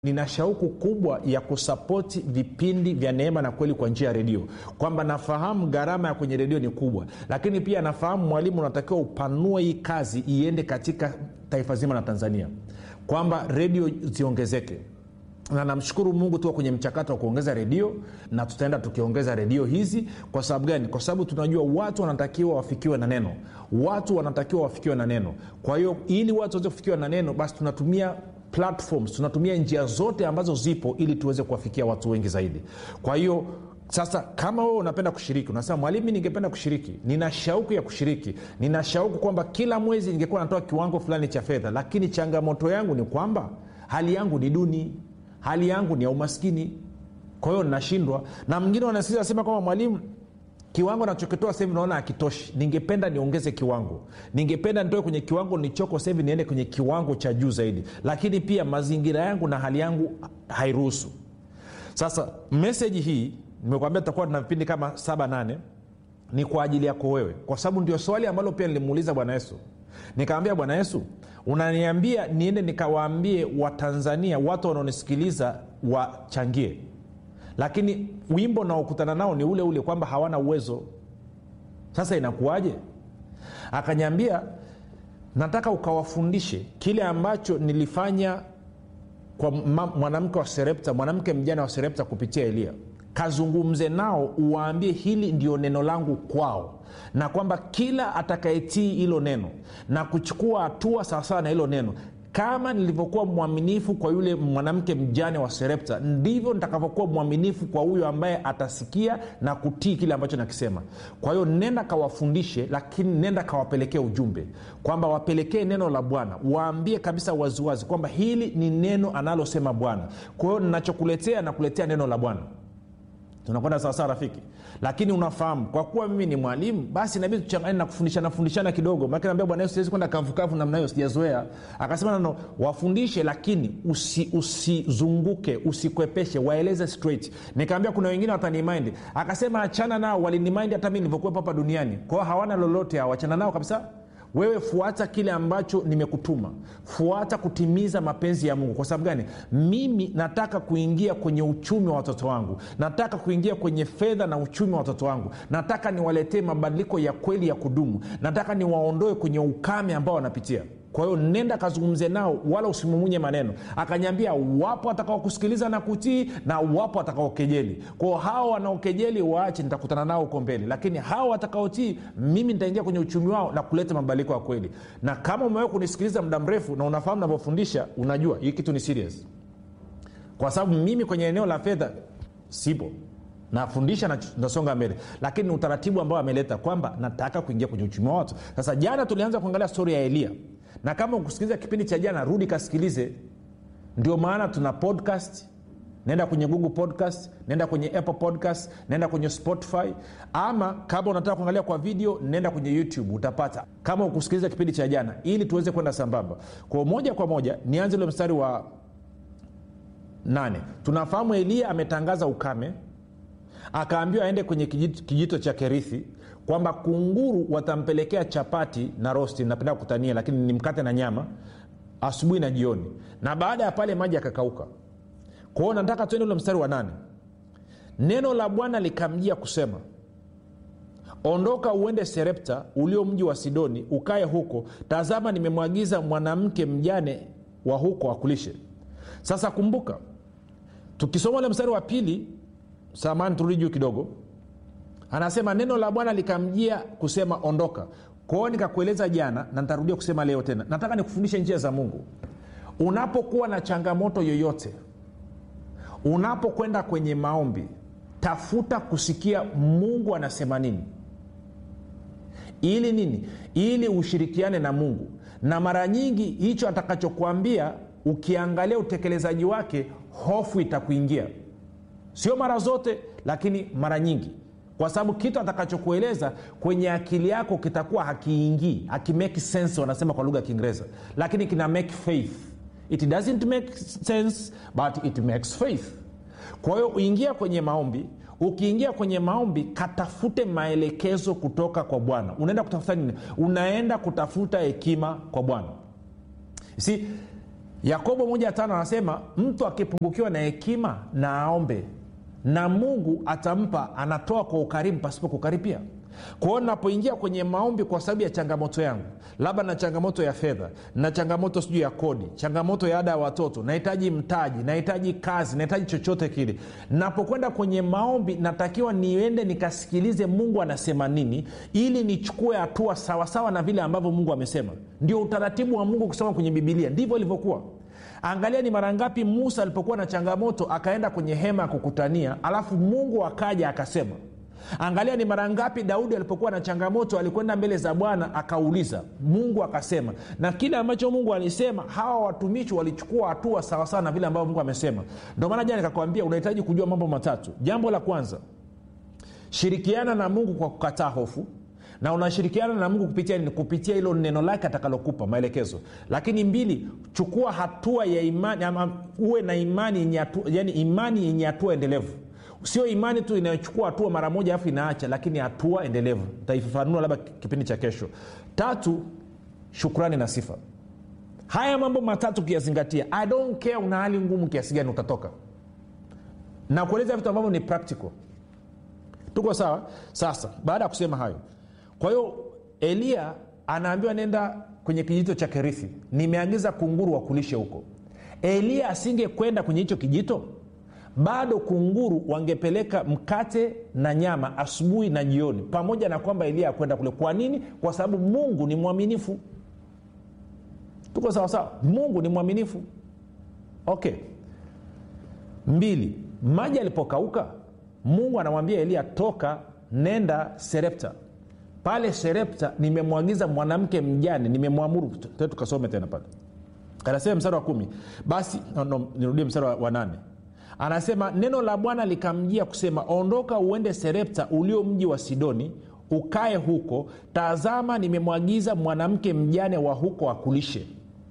nina shauku kubwa ya kusapoti vipindi vya neema na kweli kwa njia ya redio kwamba nafahamu gharama ya kwenye redio ni kubwa lakini pia nafahamu mwalimu unatakiwa upanue hii kazi iende katika taifa zima la tanzania kwamba redio ziongezeke na namshukuru mungu tuko kwenye mchakato wa kuongeza redio na tutaenda tukiongeza redio hizi kwa sababu gani kwa sababu tunajua watu wanatakiwa wafikiwe na neno watu wanatakiwa wafikiwe na neno kwa hiyo ili watu waweze kufikiwa na neno basi tunatumia platforms tunatumia njia zote ambazo zipo ili tuweze kuwafikia watu wengi zaidi kwa hiyo sasa kama wewe unapenda kushiriki unasema mwalimu ningependa kushiriki nina shauku ya kushiriki nina shauku kwamba kila mwezi ningekuwa natoa kiwango fulani cha fedha lakini changamoto yangu ni kwamba hali yangu ni duni hali yangu ni ya umaskini kwa hiyo nashindwa na mwingine wanasikiza asema kwamba mwalimu kiwango nachokitoa sahivi naona akitoshi ningependa niongeze kiwango ningependa nitoe kwenye kiwango nichoko sahivi niende kwenye kiwango cha juu zaidi lakini pia mazingira yangu na hali yangu hairuhusu sasa meseji hii nimekwambia tutakuwa tuna vipindi kama saba nane ni kwa ajili yako wewe kwa sababu ndio swali ambalo pia nilimuuliza bwana yesu nikamwambia bwana yesu unaniambia niende nikawaambie watanzania watu wanaonisikiliza wachangie lakini wimbo naokutana nao ni ule ule kwamba hawana uwezo sasa inakuwaje akanyambia nataka ukawafundishe kile ambacho nilifanya kwa mwanamke wa serepta mwanamke mjana wa serepta kupitia elia kazungumze nao uwaambie hili ndio neno langu kwao na kwamba kila atakayetii hilo neno na kuchukua hatua sawasawa na hilo neno kama nilivyokuwa mwaminifu kwa yule mwanamke mjane wa serepta ndivyo nitakavyokuwa mwaminifu kwa huyo ambaye atasikia na kutii kile ambacho nakisema kwa hiyo nenda kawafundishe lakini nenda kawapelekee ujumbe kwamba wapelekee neno la bwana waambie kabisa waziwazi kwamba hili ni neno analosema bwana kwa hiyo ninachokuletea nakuletea neno la bwana tunakwenda sawasawa rafiki lakini unafahamu kwa kuwa mimi ni mwalimu basi inabidi tuchangane na kufundishana fundishana kidogo maake naambia bwana yesu siwezi kwenda kavukavu namna hiyo sijazoea akasema nano wafundishe lakini usizunguke usi usikwepeshe waeleze straight nikaambia kuna wengine watanimind akasema achana nao walinimind hata mi nilivyokuwepo hapa duniani kwao hawana lolote hao achana nao kabisa wewe fuata kile ambacho nimekutuma fuata kutimiza mapenzi ya mungu kwa sababu gani mimi nataka kuingia kwenye uchumi wa watoto wangu nataka kuingia kwenye fedha na uchumi wa watoto wangu nataka niwaletee mabadiliko ya kweli ya kudumu nataka niwaondoe kwenye ukame ambao wanapitia kwa hiyo nenda kazungumze nao wala usimumunye maneno akanyambia wapo watakaokusikiliza na kutii na wapo watakaokejeli kwao hawa wanaokejeli waache nitakutana nao huko mbele lakini hawa watakaotii mimi nitaingia kwenye uchumi wao na kuleta mabadiliko ya kweli na kama umewahi kunisikiliza muda mrefu na unafahamu navyofundisha unajua hii kitu ni serious kwa sababu mimi kwenye eneo la fedha sipo nafundisha na nasonga mbele lakini ni utaratibu ambao ameleta kwamba nataka kuingia kwenye uchumi wa watu sasa jana tulianza kuangalia stori ya elia na kama ukusikiliza kipindi cha jana rudi kasikilize ndio maana tuna podcast naenda kwenye google podcast naenda kwenye apple podcast naenda kwenye spotify ama kama unataka kuangalia kwa video nenda kwenye youtube utapata kama ukusikiliza kipindi cha jana ili tuweze kwenda sambamba kwa moja kwa moja nianze ule mstari wa nane tunafahamu eliya ametangaza ukame akaambiwa aende kwenye kijito, kijito cha kerithi kwamba kunguru watampelekea chapati na rosti napenda kutania lakini ni mkate na nyama asubuhi na jioni na baada ya pale maji akakauka kwao nataka tuende ule mstari wa nane neno la bwana likamjia kusema ondoka uende serepta ulio mji wa sidoni ukaye huko tazama nimemwagiza mwanamke mjane wa huko akulishe sasa kumbuka tukisoma ule mstari wa pili samani turudi juu kidogo anasema neno la bwana likamjia kusema ondoka kwao nikakueleza jana na nitarudia kusema leo tena nataka nikufundishe njia za mungu unapokuwa na changamoto yoyote unapokwenda kwenye maombi tafuta kusikia mungu anasema nini ili nini ili ushirikiane na mungu na mara nyingi hicho atakachokuambia ukiangalia utekelezaji wake hofu itakuingia sio mara zote lakini mara nyingi kwa sababu kitu atakachokueleza kwenye akili yako kitakuwa hakiingii hakimake sense wanasema kwa lugha ya kiingereza lakini kina make faith it doesn't make sense but it makes faith kwa hiyo uingia kwenye maombi ukiingia kwenye maombi katafute maelekezo kutoka kwa bwana unaenda kutafuta nini unaenda kutafuta hekima kwa bwana si yakobo moja tano anasema mtu akipungukiwa na hekima na aombe na mungu atampa anatoa kwa ukarimu pasipo kukaripia kwao napoingia kwenye maombi kwa sababu ya changamoto yangu labda na changamoto ya fedha na changamoto sijui ya kodi changamoto ya ada ya watoto nahitaji mtaji nahitaji kazi nahitaji chochote kile napokwenda kwenye maombi natakiwa niende nikasikilize mungu anasema nini ili nichukue hatua sawasawa na vile ambavyo mungu amesema ndio utaratibu wa mungu kusoma kwenye bibilia ndivyo ilivyokuwa angalia ni mara ngapi musa alipokuwa na changamoto akaenda kwenye hema ya kukutania alafu mungu akaja akasema angalia ni mara ngapi daudi alipokuwa na changamoto alikwenda mbele za bwana akauliza mungu akasema na kile ambacho mungu alisema hawa watumishi walichukua hatua sawasawa na vile ambavyo mungu amesema ndio maana jana nikakwambia unahitaji kujua mambo matatu jambo la kwanza shirikiana na mungu kwa kukataa hofu na unashirikiana na mungu kupitia nini kupitia hilo neno lake atakalokupa maelekezo lakini mbili chukua hatua ya imani ama uwe na imani yenye hatua yani imani yenye hatua endelevu sio imani tu inayochukua hatua mara moja alafu inaacha lakini hatua endelevu taifafanua labda kipindi cha kesho tatu shukrani na sifa haya mambo matatu ukiyazingatia i don't care una hali ngumu kiasi gani utatoka na kueleza vitu ambavyo ni practical tuko sawa sasa baada ya kusema hayo kwa hiyo eliya anaambiwa nenda kwenye kijito cha kerithi nimeagiza kunguru wakulishe huko eliya asingekwenda kwenye hicho kijito bado kunguru wangepeleka mkate na nyama asubuhi na jioni pamoja na kwamba eliya akwenda kule kwa nini kwa sababu mungu ni mwaminifu tuko sawasawa mungu ni mwaminifu okay mbili maji alipokauka mungu anamwambia eliya toka nenda serepta pale serepta nimemwagiza mwanamke mjane nimemwamuru tukasome tena pale anasema mstari wa kumi basi no, no, nirudie mstari wa, wa nane anasema neno la bwana likamjia kusema ondoka uende serepta ulio mji wa sidoni ukae huko tazama nimemwagiza mwanamke mjane wa huko akulishe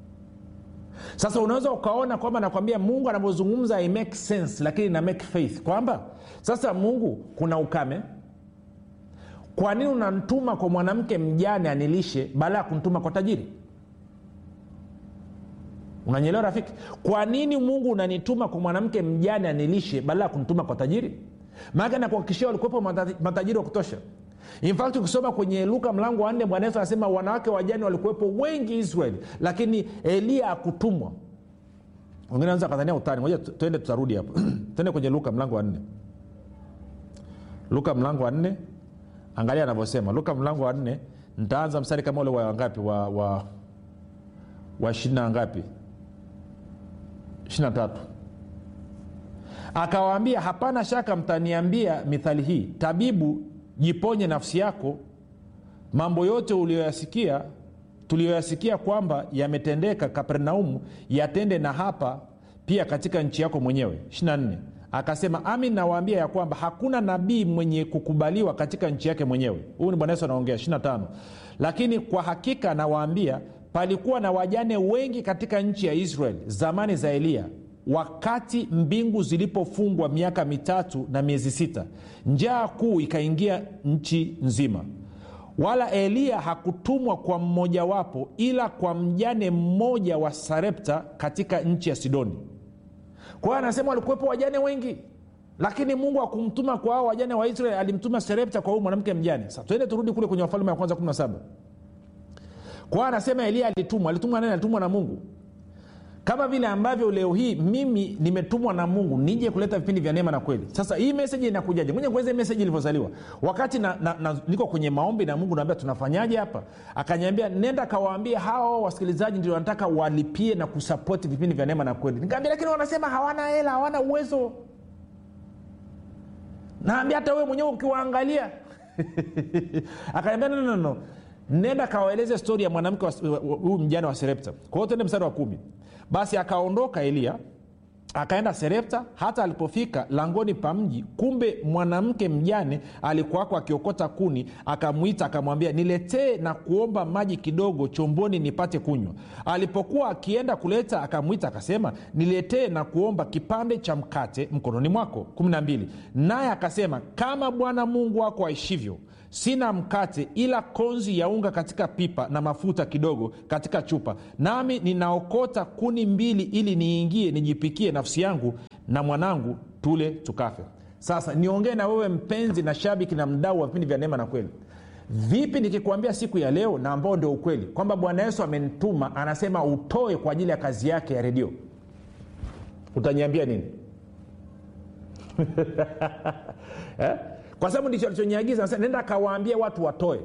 sasa unaweza ukaona kwamba nakwambia mungu anavyozungumza make sense lakini ina make faith kwamba sasa mungu kuna ukame kwa nini unamtuma kwa mwanamke mjane anilishe baada ya kumtuma kwa tajiri unanyelewa rafiki kwa nini mungu unanituma kwa mwanamke mjane anilishe badala ya kumtuma kwa tajiri maake nakuhakikishia walikuwepo matajiri wa kutosha infact ukisoma kwenye luka mlango wa nne bwana yesu anasema wanawake wajane walikuwepo wengi israeli lakini eliya akutumwa wengine anaweza kadhania utani moja tuende tutarudi hapo tuende kwenye luka mlango wa nne luka mlango wa nne angalia anavyosema luka mlango wa nne ntaanza mstari kama ule wa wangapi wa wa wa ishirina ngapi ishirina tatu akawaambia hapana shaka mtaniambia mithali hii tabibu jiponye nafsi yako mambo yote uliyoyasikia tuliyoyasikia kwamba yametendeka kapernaumu yatende na hapa pia katika nchi yako mwenyewe 24 akasema amin nawaambia ya kwamba hakuna nabii mwenye kukubaliwa katika nchi yake mwenyewe huyu ni bwana yesu anaongea 25 lakini kwa hakika nawaambia palikuwa na wajane wengi katika nchi ya israeli zamani za eliya wakati mbingu zilipofungwa miaka mitatu na miezi sita njaa kuu ikaingia nchi nzima wala eliya hakutumwa kwa mmojawapo ila kwa mjane mmoja wa sarepta katika nchi ya sidoni kwa hiyo anasema walikuwepo wajane wengi lakini mungu akumtuma kwa hao wajane wa israeli alimtuma serepta kwa huyu mwanamke mjane sa tuende turudi kule kwenye wafalme wa kwanza 17 kwa hiyo anasema eliya alitumwa alitumwa nani alitumwa na mungu kama vile ambavyo leo hii mimi nimetumwa na mungu nije kuleta vipindi vya neema na kweli sasa hii meseji inakujaje moja kueleza meseji ilivyozaliwa wakati na, na, na, niko kwenye maombi na mungu naambia tunafanyaje hapa akanyambia nenda kawaambia hawa wasikilizaji ndio wanataka walipie na kusapoti vipindi vya neema na kweli nikaambia lakini wanasema hawana hela hawana uwezo naambia hata wewe mwenyewe ukiwaangalia akaniambia no, no, no. nenda kawaeleze stori ya mwanamke huyu mjane wa serepta kwa hiyo tende mstari wa kumi basi akaondoka eliya akaenda serepta hata alipofika langoni pa mji kumbe mwanamke mjane alikuwako akiokota kuni akamwita akamwambia niletee na kuomba maji kidogo chomboni nipate kunywa alipokuwa akienda kuleta akamwita akasema niletee na kuomba kipande cha mkate mkononi mwako 12 naye akasema kama bwana mungu wako aishivyo sina mkate ila konzi ya unga katika pipa na mafuta kidogo katika chupa nami ninaokota kuni mbili ili niingie nijipikie nafsi yangu na mwanangu tule tukafe sasa niongee na wewe mpenzi na shabiki na mdau wa vipindi vya neema na kweli vipi nikikwambia siku ya leo na ambao ndio ukweli kwamba bwana yesu amenituma anasema utoe kwa ajili ya kazi yake ya redio utaniambia nini eh? kwa sababu ndicho alichoniagiza nasema nenda akawaambia watu watoe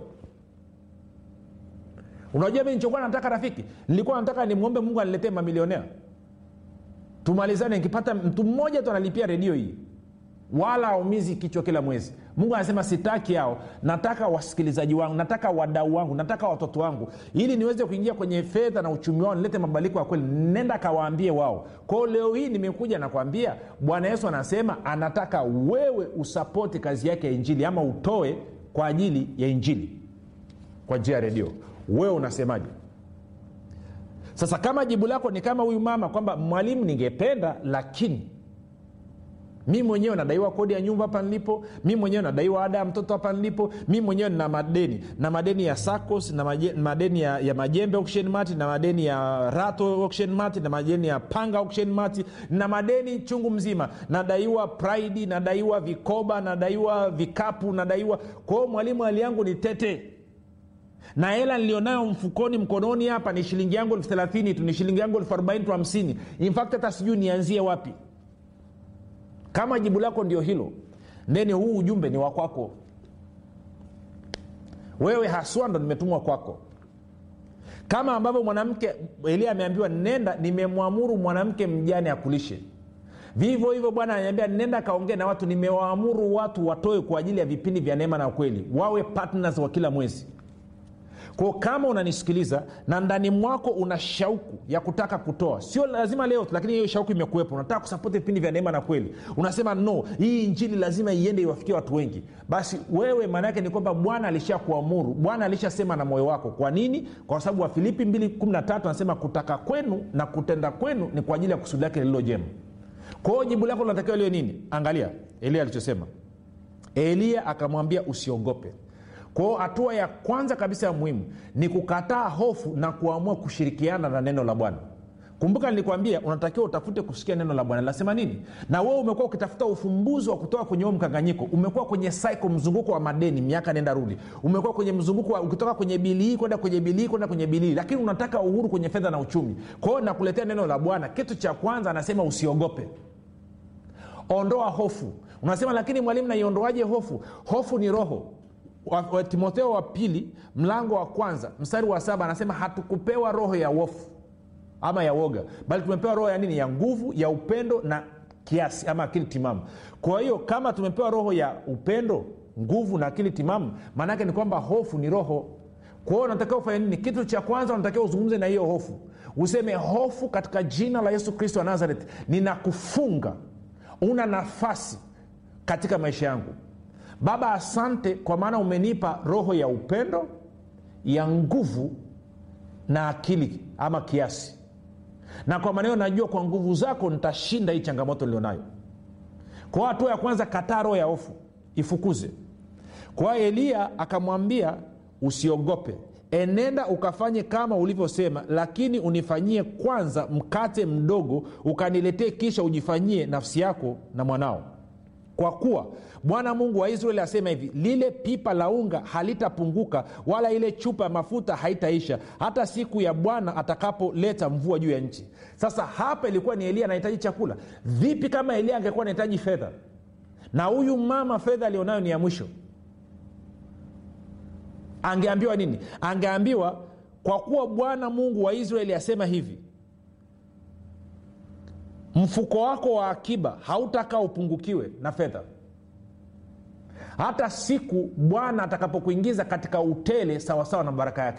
unajua mi nichokuwa nataka rafiki nilikuwa nataka nimwombe mungu aniletee mamilionea tumalizane nikipata mtu mmoja tu analipia redio hii wala aumizi kichwa kila mwezi mungu anasema sitaki hao nataka wasikilizaji wangu nataka wadau wangu nataka watoto wangu ili niweze kuingia kwenye fedha na uchumi wao nilete mabadiliko ya kweli nenda kawaambie wao kwao leo hii nimekuja nakwambia bwana yesu anasema anataka wewe usapoti kazi yake ya injili ama utoe kwa ajili ya injili kwa njia ya redio wewe unasemaje sasa kama jibu lako ni kama huyu mama kwamba mwalimu ningependa lakini mi mwenyewe nadaiwa kodi ya nyumba hapa nilipo mi mwenyewe nadaiwa ada ya mtoto hapa nilipo mi mwenyewe nina madeni na madeni ya sacos na maje, madeni ya, ya majembe auction mart na madeni ya rato auction mart na madeni ya panga auction mart na madeni chungu mzima nadaiwa pride nadaiwa vikoba nadaiwa vikapu nadaiwa kwao mwalimu hali yangu ni tete na hela nilionayo mfukoni mkononi hapa ni shilingi yangu elfu thelathini tu ni shilingi yangu elfu arobaini tu hamsini infact hata sijui nianzie wapi kama jibu lako ndio hilo ndeni huu ujumbe ni wakwako wewe haswa ndo nimetumwa kwako kama ambavyo mwanamke elia ameambiwa nenda nimemwamuru mwanamke mjane akulishe vivyo hivyo bwana ananiambia nenda kaongee na watu nimewaamuru watu watoe kwa ajili ya vipindi vya neema na ukweli wawe partners wa kila mwezi kwao kama unanisikiliza na ndani mwako una shauku ya kutaka kutoa sio lazima leo tu lakini hiyo shauku imekuwepo unataka kusapoti vipindi vya neema na kweli unasema no hii injili lazima iende iwafikie watu wengi basi wewe maana yake ni kwamba bwana alisha kuamuru bwana alishasema na moyo wako kwa nini kwa sababu wa filipi 213 anasema kutaka kwenu na kutenda kwenu ni kwa ajili ya kusudi lake lililo jema kwa hiyo jibu lako linatakiwa liwe nini angalia elia alichosema eliya akamwambia usiogope kwao hatua ya kwanza kabisa ya muhimu ni kukataa hofu na kuamua kushirikiana na neno la bwana kumbuka nilikwambia unatakiwa utafute kusikia neno la bwana linasema nini na wewe umekuwa ukitafuta ufumbuzi wa kutoka kwenye huo mkanganyiko umekuwa kwenye cycle mzunguko wa madeni miaka nenda rudi umekuwa kwenye mzunguko wa ukitoka kwenye bili hii kwenda kwenye bili hii kwenda kwenye bili hii lakini unataka uhuru kwenye fedha na uchumi kwa hiyo nakuletea neno la bwana kitu cha kwanza anasema usiogope ondoa hofu unasema lakini mwalimu naiondoaje hofu hofu ni roho wa, wa timotheo wa pili mlango wa kwanza mstari wa saba anasema hatukupewa roho ya wofu ama ya woga bali tumepewa roho ya nini ya nguvu ya upendo na kiasi ama akili timamu kwa hiyo kama tumepewa roho ya upendo nguvu na akili timamu maanaake ni kwamba hofu ni roho kwa hiyo unatakiwa ufanye nini kitu cha kwanza unatakiwa uzungumze na hiyo hofu useme hofu katika jina la yesu kristo wa nazareth ninakufunga una nafasi katika maisha yangu baba asante kwa maana umenipa roho ya upendo ya nguvu na akili ama kiasi na kwa maneno najua kwa nguvu zako nitashinda hii changamoto nilionayo kwa hatua ya kwanza kataa roho ya hofu ifukuze kwa eliya akamwambia usiogope enenda ukafanye kama ulivyosema lakini unifanyie kwanza mkate mdogo ukaniletee kisha ujifanyie nafsi yako na mwanao kwa kuwa bwana mungu wa israeli asema hivi lile pipa la unga halitapunguka wala ile chupa ya mafuta haitaisha hata siku ya bwana atakapoleta mvua juu ya nchi sasa hapa ilikuwa ni elia anahitaji chakula vipi kama elia angekuwa anahitaji fedha na huyu mama fedha alionayo ni ya mwisho angeambiwa nini angeambiwa kwa kuwa bwana mungu wa israeli asema hivi mfuko wako wa akiba hautakaa upungukiwe na fedha hata siku bwana atakapokuingiza katika utele sawasawa na baraka yake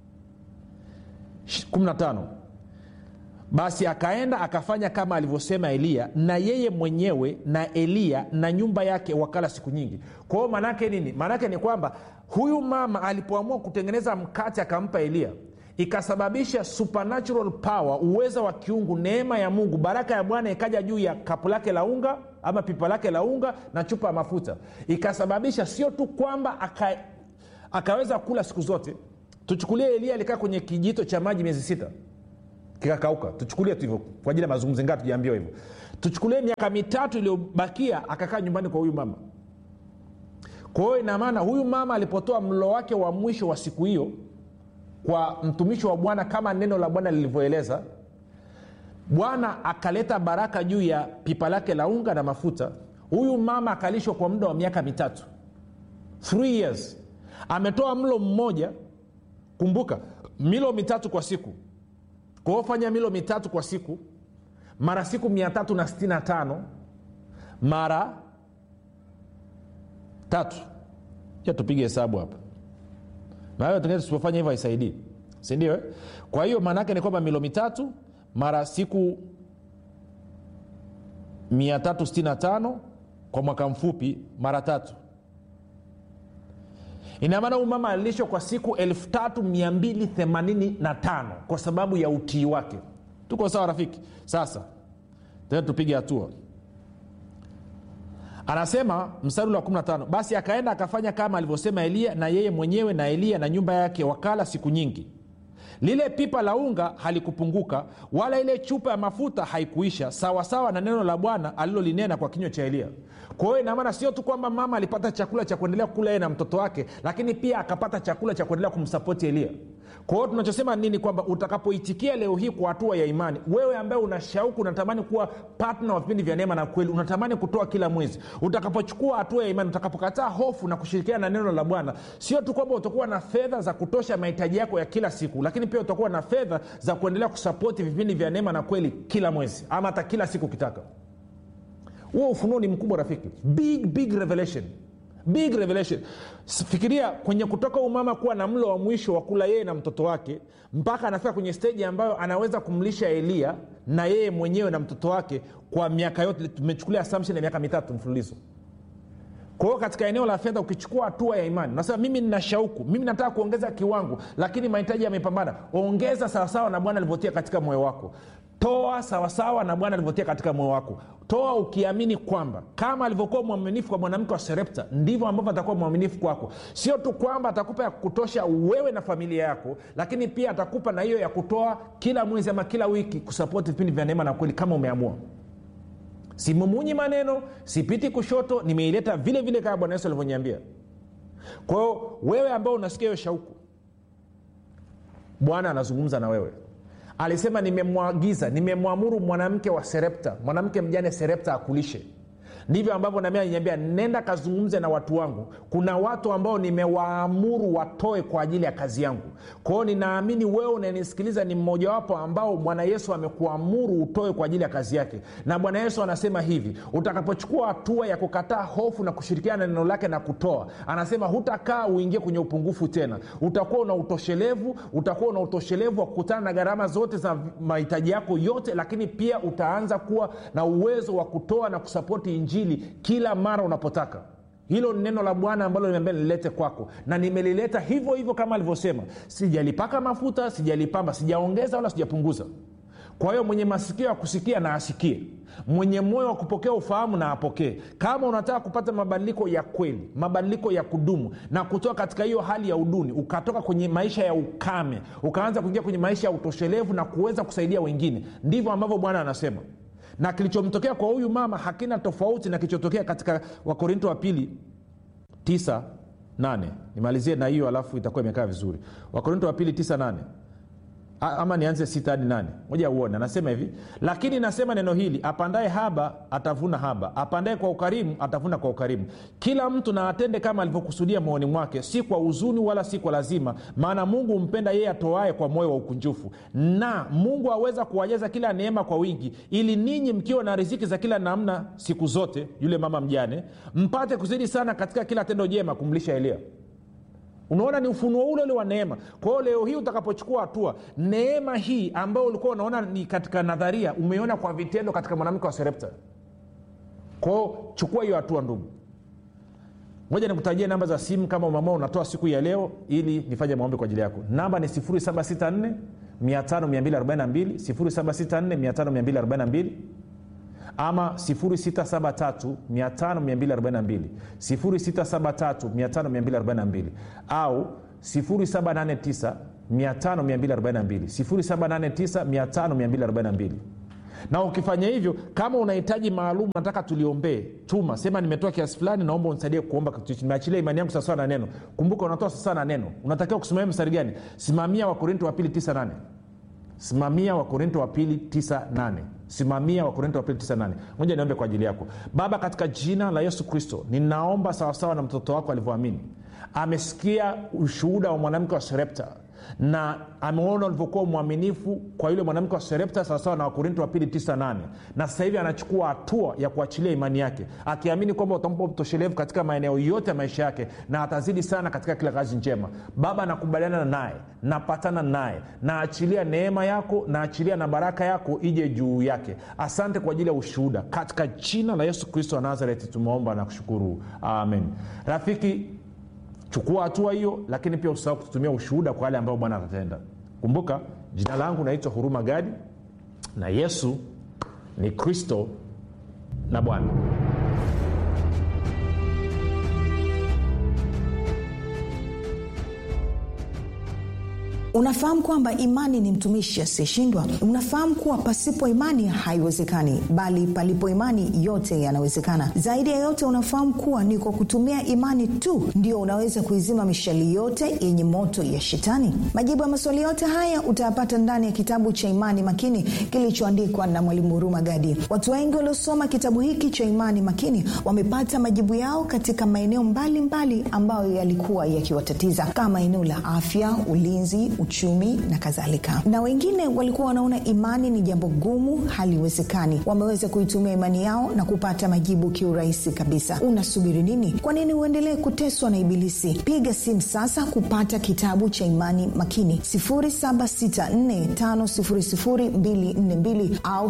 15 basi akaenda akafanya kama alivyosema eliya na yeye mwenyewe na eliya na nyumba yake wakala siku nyingi kwa hiyo maanaake nini maanaake ni kwamba huyu mama alipoamua kutengeneza mkate akampa eliya ikasababisha supernatural power uweza wa kiungu neema ya mungu baraka ya bwana ikaja juu ya kapu lake la unga ama pipa lake la unga na chupa ya mafuta ikasababisha sio tu kwamba aka, akaweza kula siku zote tuchukulie elia alikaa kwenye kijito cha maji miezi sita kikakauka tuchukulie tu hivyo kwa ajili ya mazungumzo ngaa tujaambiwa hivyo tuchukulie miaka mitatu iliyobakia akakaa nyumbani kwa huyu mama kwa hiyo inamaana huyu mama alipotoa mlo wake wa mwisho wa siku hiyo kwa mtumishi wa bwana kama neno la bwana lilivyoeleza bwana akaleta baraka juu ya pipa lake la unga na mafuta huyu mama akalishwa kwa muda wa miaka mitatu Three years ametoa mlo mmoja kumbuka milo mitatu kwa siku kwa hiyo fanya milo mitatu kwa siku mara siku 365 mara tatu ja tupige hesabu hapa nayo tengine tusipofanya hivyo haisaidii sindio eh? kwa hiyo maana yake ni kwamba milo mitatu mara siku 365 kwa mwaka mfupi mara tatu inamaana huyu mama alilishwa kwa siku 3285 kwa sababu ya utii wake tuko sawa rafiki sasa tena tupige hatua anasema mstari ule wa 15 basi akaenda akafanya kama alivyosema eliya na yeye mwenyewe na eliya na nyumba yake wakala siku nyingi lile pipa la unga halikupunguka wala ile chupa ya mafuta haikuisha sawasawa na neno la bwana alilolinena kwa kinywa cha eliya kwa hiyo inamaana sio tu kwamba mama alipata chakula cha kuendelea kula yeye na mtoto wake lakini pia akapata chakula cha kuendelea kumsapoti eliya kwa hiyo tunachosema nini kwamba utakapoitikia leo hii kwa hatua ya imani wewe ambaye una shauku unatamani kuwa patna wa vipindi vya neema na kweli unatamani kutoa kila mwezi utakapochukua hatua ya imani utakapokataa hofu na kushirikiana na neno la bwana sio tu kwamba utakuwa na fedha za kutosha mahitaji yako ya kila siku lakini pia utakuwa na fedha za kuendelea kusapoti vipindi vya neema na kweli kila mwezi ama hata kila siku ukitaka huo ufunuo ni mkubwa rafiki big big revelation big revelation fikiria kwenye kutoka umama kuwa na mlo wa mwisho wa kula yeye na mtoto wake mpaka anafika kwenye steji ambayo anaweza kumlisha eliya na yeye mwenyewe na mtoto wake kwa miaka yote tumechukulia assumption ya miaka mitatu mfululizo kwa hiyo katika eneo la fedha ukichukua hatua ya imani unasema mimi nina shauku mimi nataka kuongeza kiwango lakini mahitaji yamepambana ongeza sawasawa na bwana alivyotia katika moyo wako toa sawasawa na bwana alivyotia katika moyo wako toa ukiamini kwamba kama alivyokuwa mwaminifu kwa mwanamke wa serepta ndivyo ambavyo atakuwa mwaminifu kwako sio tu kwamba atakupa ya kutosha wewe na familia yako lakini pia atakupa na hiyo ya kutoa kila mwezi ama kila wiki kusapoti vipindi vya neema na kweli kama umeamua simumunyi maneno sipiti kushoto nimeileta vile vile kama bwana yesu alivyoniambia kwa hiyo wewe ambao unasikia hiyo shauku bwana anazungumza na wewe alisema nimemwagiza nimemwamuru mwanamke wa serepta mwanamke mjane serepta akulishe ndivyo ambavyo nami aliniambia nenda kazungumze na watu wangu kuna watu ambao nimewaamuru watoe kwa ajili ya kazi yangu kwa hiyo ninaamini wewe unanisikiliza ni mmojawapo ambao bwana yesu amekuamuru utoe kwa ajili ya kazi yake na bwana yesu anasema hivi utakapochukua hatua ya kukataa hofu na kushirikiana na neno lake na kutoa anasema hutakaa uingie kwenye upungufu tena utakuwa una utoshelevu utakuwa una utoshelevu wa kukutana na gharama zote za mahitaji yako yote lakini pia utaanza kuwa na uwezo wa kutoa na kusapoti injili kila mara unapotaka hilo ni neno la bwana ambalo nimeambia nililete kwako na nimelileta hivyo hivyo kama alivyosema sijalipaka mafuta sijalipamba sijaongeza wala sijapunguza kwa hiyo mwenye masikio ya kusikia na asikie mwenye moyo wa kupokea ufahamu na apokee kama unataka kupata mabadiliko ya kweli mabadiliko ya kudumu na kutoka katika hiyo hali ya uduni ukatoka kwenye maisha ya ukame ukaanza kuingia kwenye maisha ya utoshelevu na kuweza kusaidia wengine ndivyo ambavyo bwana anasema na kilichomtokea kwa huyu mama hakina tofauti na kilichotokea katika wakorinto wa pili 9 8 nimalizie na hiyo alafu itakuwa imekaa vizuri wakorinto wa pili 9 8 ama nianze sita hadi nane moja uone anasema hivi lakini nasema neno hili apandaye haba atavuna haba apandaye kwa ukarimu atavuna kwa ukarimu kila mtu na atende kama alivyokusudia moyoni mwake si kwa huzuni wala si kwa lazima maana mungu humpenda yeye atoae kwa moyo wa ukunjufu na mungu aweza kuwajaza kila neema kwa wingi ili ninyi mkiwa na riziki za kila namna siku zote yule mama mjane mpate kuzidi sana katika kila tendo jema kumlisha elia unaona ni ufunuo ule ule wa neema kwa hiyo leo hii utakapochukua hatua neema hii ambayo ulikuwa unaona ni katika nadharia umeiona kwa vitendo katika mwanamke wa serepta kwa hiyo chukua hiyo hatua ndugu moja nikutajia namba za simu kama umeamua unatoa siku ya leo ili nifanye maombi kwa ajili yako namba ni 764 5242 764 ama 673 5242 673 5242 au 789 5242 789 5242 na ukifanya hivyo kama unahitaji maalum nataka tuliombee tuma sema nimetoa kiasi fulani naomba unisaidie kuomba nimeachilia imani yangu sawasawa na neno kumbuka unatoa sawasawa na neno unatakiwa kusimamia mstari gani simamia wakorinto wa pili 98 simamia wakorinto wa pili 98 simamia wakorinto wa pili 98 moja niombe kwa ajili yako baba katika jina la yesu kristo ninaomba sawasawa na mtoto wako alivyoamini amesikia ushuhuda wa mwanamke wa serepta na ameona ulivyokuwa mwaminifu kwa yule mwanamke wa serepta sawasawa na wakorinto wa pili 98 na sasa hivi anachukua hatua ya kuachilia imani yake akiamini kwamba utampa utoshelevu katika maeneo yote ya maisha yake na atazidi sana katika kila kazi njema baba nakubaliana naye napatana naye naachilia neema yako naachilia na baraka yako ije juu yake asante kwa ajili ya ushuhuda katika jina la yesu kristo wa nazareti tumeomba na kushukuru amen rafiki chukua hatua hiyo lakini pia usahau kututumia ushuhuda kwa wale ambao bwana atatenda kumbuka jina langu naitwa huruma gadi na yesu ni kristo na bwana unafahamu kwamba imani ni mtumishi asiyeshindwa unafahamu kuwa pasipo imani haiwezekani bali palipo imani yote yanawezekana zaidi ya yote unafahamu kuwa ni kwa kutumia imani tu ndio unaweza kuizima mishali yote yenye moto ya shetani majibu ya maswali yote haya utayapata ndani ya kitabu cha imani makini kilichoandikwa na mwalimu huruma gadi watu wengi waliosoma kitabu hiki cha imani makini wamepata majibu yao katika maeneo mbalimbali ambayo yalikuwa yakiwatatiza kama eneo la afya ulinzi uchumi na kadhalika na wengine walikuwa wanaona imani ni jambo gumu haliwezekani wameweza kuitumia imani yao na kupata majibu kiurahisi kabisa unasubiri nini kwa nini uendelee kuteswa na ibilisi piga simu sasa kupata kitabu cha imani makini 7645242 au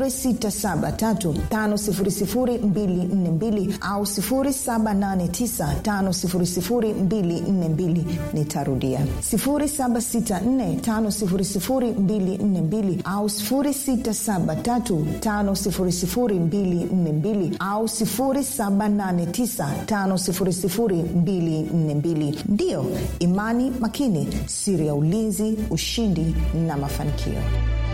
6735242 au 7895242 nitarudia 7645242 au 6735242 au 7895242 ndiyo imani makini siri ya ulinzi ushindi na mafanikio